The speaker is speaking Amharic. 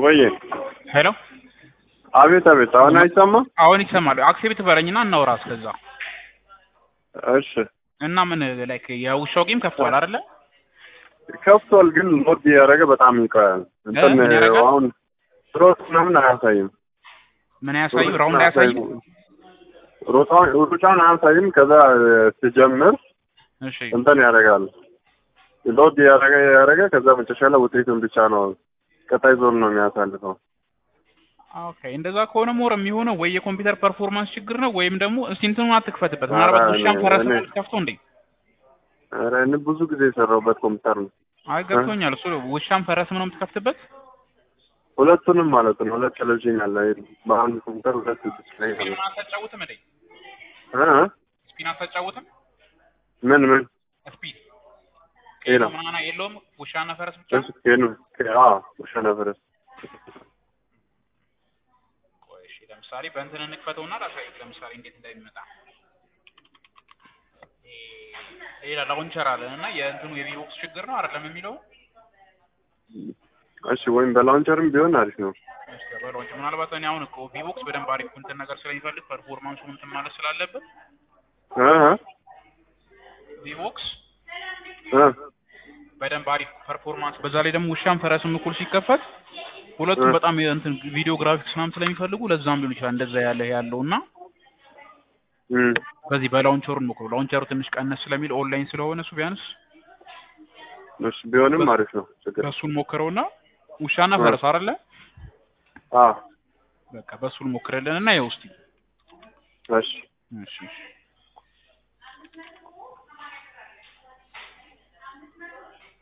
ወይ ሄሎ አቤት አቤት አሁን አይሰማም አሁን ይሰማል። አክሴፕት በለኝና እናውራ እስከዛ እሺ እና ምን ላይክ የውሻው ጌም ከፍቷል አይደለ? ከፍቷል ግን ሎድ እያደረገ በጣም ይቆያል እንትን ምን ያደርጋል? አሁን ሮጥ ምናምን አያሳይም ምን ያሳዩ ራውንድ አያሳይም። ሮጣውን ሩጫውን አያሳይም ከዛ ስጀምር እሺ እንትን ያደርጋል ሎድ እያደረገ እያደረገ ከዛ መጨረሻ ላይ ውጤቱን ብቻ ነው ቀጣይ ዞን ነው የሚያሳልፈው ኦኬ እንደዛ ከሆነ ሞር የሚሆነው ወይ የኮምፒውተር ፐርፎርማንስ ችግር ነው ወይም ደግሞ እስቲ እንትኑን አትክፈትበት። ምናልባት ኧረ ውሻም እኔ- ፈረስ እኔ- ከፍቶ እንዴ? ኧረ እኔ ብዙ ጊዜ የሰራሁበት ኮምፒውተር ነው አይ ገብቶኛል። እሱ ውሻም ፈረስም ነው የምትከፍትበት። ሁለቱንም ማለት ነው ሁለት ቴሌቪዥን ያለ በአንድ ኮምፒውተር ሁለት ዲስፕሌይ አለ ስፒን አታጫውትም እንዴ? እ? ስፒን አታጫውትም? ምን ምን ስፒን ሌላ ምናምን የለውም። ውሻና ፈረስ ብቻ እሱ ኬኑ አ ውሻ ነበር ቆይ እሺ፣ ለምሳሌ በእንትን እንክፈተውና ላሳይህ። ለምሳሌ እንዴት እንደሚመጣ ሌላ ላውንቸር አለን እና የእንትኑ የቪቦክስ ችግር ነው አይደለም የሚለው እሺ ወይም በላውንቸርም ቢሆን አሪፍ ነው እስኪ በላውንቸር ምናልባት እኔ አሁን እኮ ቪቦክስ በደንብ አሪፍ እንትን ነገር ስለሚፈልግ ፐርፎርማንሱ እንትን ማለት ስላለብን እ እ ቪቦክስ እ በደንብ አሪፍ ፐርፎርማንስ በዛ ላይ ደግሞ ውሻም ፈረስም እኩል ሲከፈት ሁለቱም እ። በጣም የእንትን ቪዲዮ ግራፊክስ ምናምን ስለሚፈልጉ ለዛም ሊሆን ይችላል እንደዛ ያለ ያለው እና እም በዚህ በላውንቸሩ እንሞክረው። ላውንቸሩ ትንሽ ቀነስ ስለሚል ኦንላይን ስለሆነ እሱ ቢያንስ እሺ ቢሆንም አሪፍ ነው ችግር በእሱን ሞክረውና ውሻና እ። ፈረስ አይደለ አ በቃ በእሱን ሞክረልን እና ይኸው እስኪ እሺ እሺ እሺ